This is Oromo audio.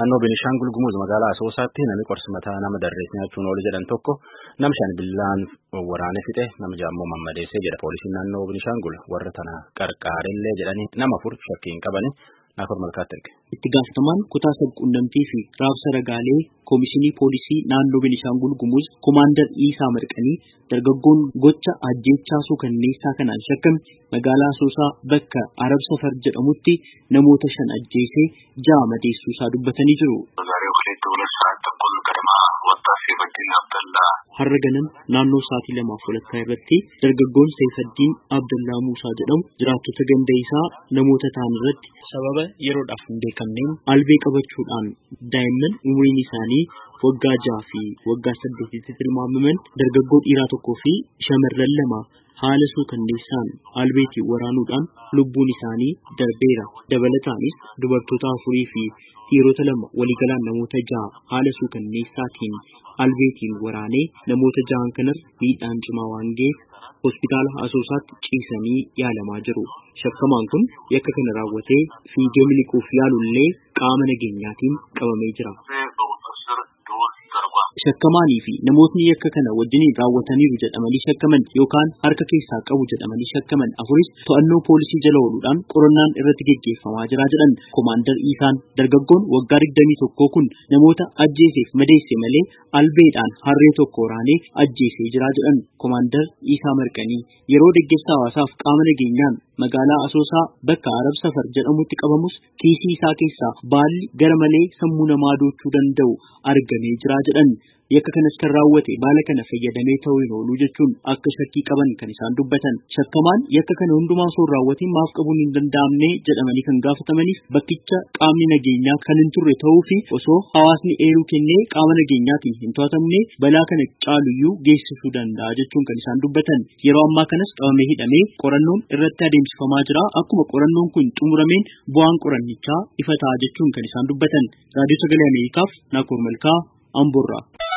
Naannoo Beenishaangul Gumuz magaalaa Asoosaatti namni qorsi mataa nama darrees nyaachuun oolu jedhan tokko nama shan billaan waraanee fixe nama jaammoo mammadeessee jedha poolisiin naannoo Beenishaangul warra tana qarqaarellee jedhanii nama afur shakkiin qabani naafur malkaatti erge. Itti gaafatamaan kutaa sabquunnamtii fi raabsa ragaalee koomishinii poolisii naannoo Beenishaangul Gumuz Komaandar Iisaa Marqanii dargaggoon gocha ajjeechaa suukanneessaa kanaan shakkame magaalaa Asoosaa bakka Arab Safar jedhamutti namoota shan ajjeesee ja'a madeessuu isaa dubbatanii jiru. Har'a ganam naannoo sa'aatii lamaaf walakkaa irratti dargaggoon Seefaddiin Abdallaa Muusaa jedhamu jiraattota ganda isaa namoota ta'an irratti sababa yeroodhaaf hin beekamneen albee qabachuudhaan daa'imman umriin isaanii waggaa jaha fi waggaa saddeetitti tilmaamaman dargaggoo dhiiraa tokkoo fi shamarran lama haala suukanneessaan albeetiin waraanuudhaan lubbuun isaanii darbeera. Dabalataanis dubartoota afurii fi dhiirota lama waliigalaan namoota jaha haala suukanneessaatiin albeetiin waraanee namoota jahan kanarra miidhaan cimaa waan ga'eef hospitaala Asoosaatti ciisanii yaalamaa jiru. Shakkamaan kun yakka kana raawwatee fiigee miliquuf yaalullee qaama nageenyaatiin qabamee jira. Shakkamaanii fi namootni yakka kana wajjiniin raawwataniiru jedhamanii shakkaman yookaan harka keessaa qabu jedhamanii shakkaman afuris to'annoo poolisii jala ooluudhaan qorannaan irratti geggeeffamaa jira jedhan Komaandar Iisaan dargaggoon waggaa digdamii tokkoo kun namoota ajjeeseef madeesse malee albeedhaan harree tokko waraanee ajjeesee jira jedhan Komaandar Iisaa Marqanii yeroo deeggarsa hawaasaaf qaama nageenyaan magaalaa Asoosaa bakka Arab Safar jedhamutti qabamus kiisii isaa keessaa baalli gara malee sammuu namaa doochuu danda'u argamee jira jedhan. Yakka kanas kan raawwate baala kana fayyadamee ta'uu hin oolu jechuun akka shakkii qaban kan isaan dubbatan. Shakkamaan yakka kana hundumaa osoo hin raawwatiin maaf qabuun hin danda'amne jedhamanii kan gaafatamaniif bakkicha qaamni nageenyaa kan hin turre ta'uu fi osoo hawaasni eeruu kennee qaama nageenyaatiin hin to'atamne balaa kana caaluyyuu geessisuu danda'a jechuun kan isaan dubbatan. Yeroo ammaa kanas qabamee hidhamee qorannoon irratti adeemsifamaa jira. Akkuma qorannoon kun xumurameen bu'aan qorannichaa ifa ta'a jechuun kan isaan dubbatan. Raadiyoo Sagalee Ameerikaaf Naakoor Malkaa Amboorraa.